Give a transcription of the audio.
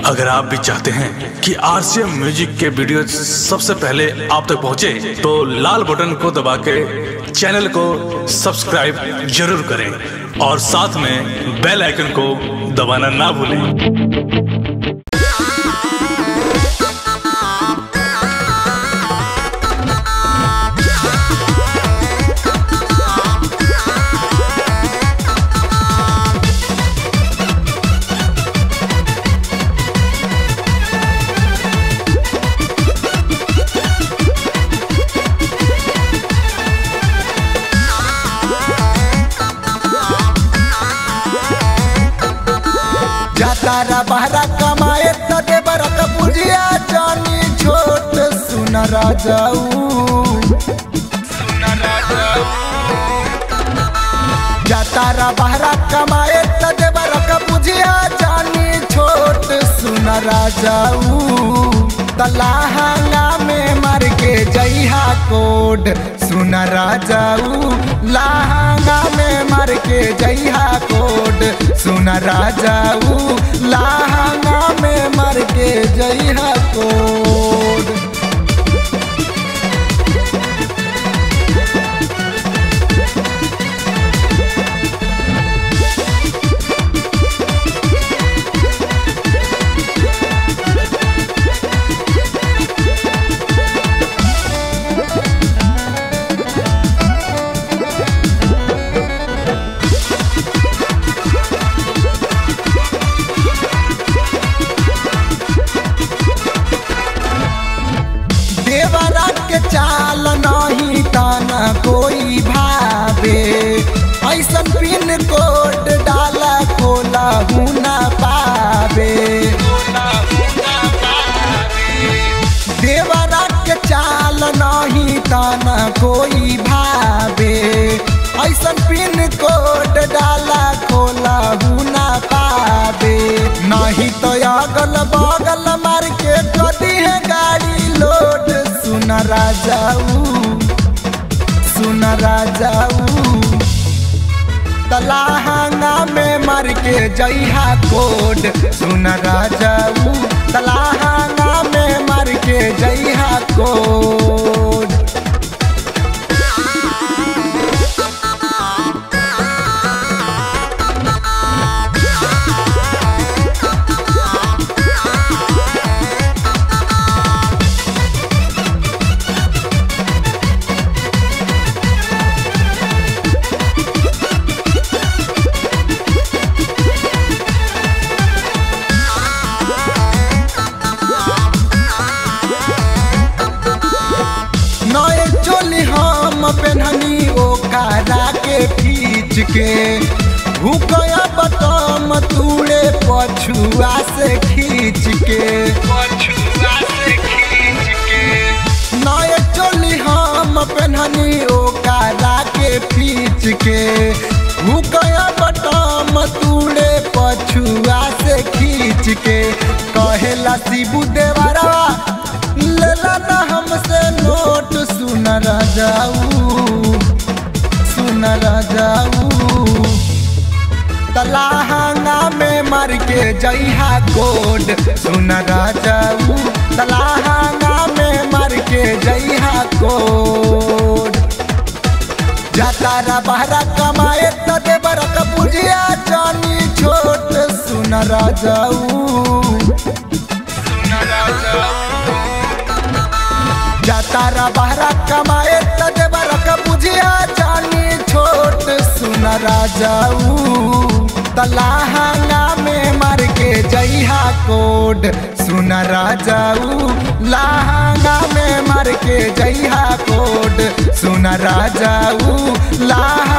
अगर आप भी चाहते हैं कि आरसीएम म्यूजिक के वीडियो सबसे पहले आप तक पहुंचे, तो लाल बटन को दबा के चैनल को सब्सक्राइब जरूर करें और साथ में बेल आइकन को दबाना ना भूलें जातारा बहरा कमाए त देवर क बुझिया जानी छोट सुन राजाऊ जातारा बहरा कमाए त देवर क बुझिया जानी छोट सुन राजाऊ तलाहंगा में मर के जइहा कोड सुन राजाऊ लाहंगा में मर के जइहा कोड सुन राजाऊ लाहंगा में मर के जइहा कोड देवरा के चाल नहीं ताना कोई भावे ऐसन पिन कोड डाला खोला हुना पावे देवरा के चाल नहीं ताना कोई भावे ऐसन पिन कोड डाला खोला हुना पावे नहीं तो अगल बगल मार के कदी है गाड़ी लोड सुन राजाऊ सुन राजाऊ तलाहंगा में मर के जइहा कोड सुन राजाऊ तलाहंगा में मर के जइहा कोड नए चोली हम पेनहनी ओकारा के खींच के भूकया बटम तूड़े पछुआ से खींच के नए चोली हम पेनहनी ओकारा के खींच के भूकया बटम तूड़े पछुआ से खींच के कहेला शिबू देवरा लेला ना हमसे नोट सुन राजाऊ सुन राजाऊ तलाहंगा में मर के जइहा कोड सुन राजाऊ तलाहंगा में मर के जइहा कोड जातारा बहरा कमाए त देवर क बुझिया जानी छोट सुन राजाऊ जातारा बहरा कमाए त देवर क बुझिया जानी छोट सुन राजाऊ तलाहंगा में मर के जइहा कोड सुन राजाऊ लाहंगा में मर के जइहा कोड सुन राजाऊ लाह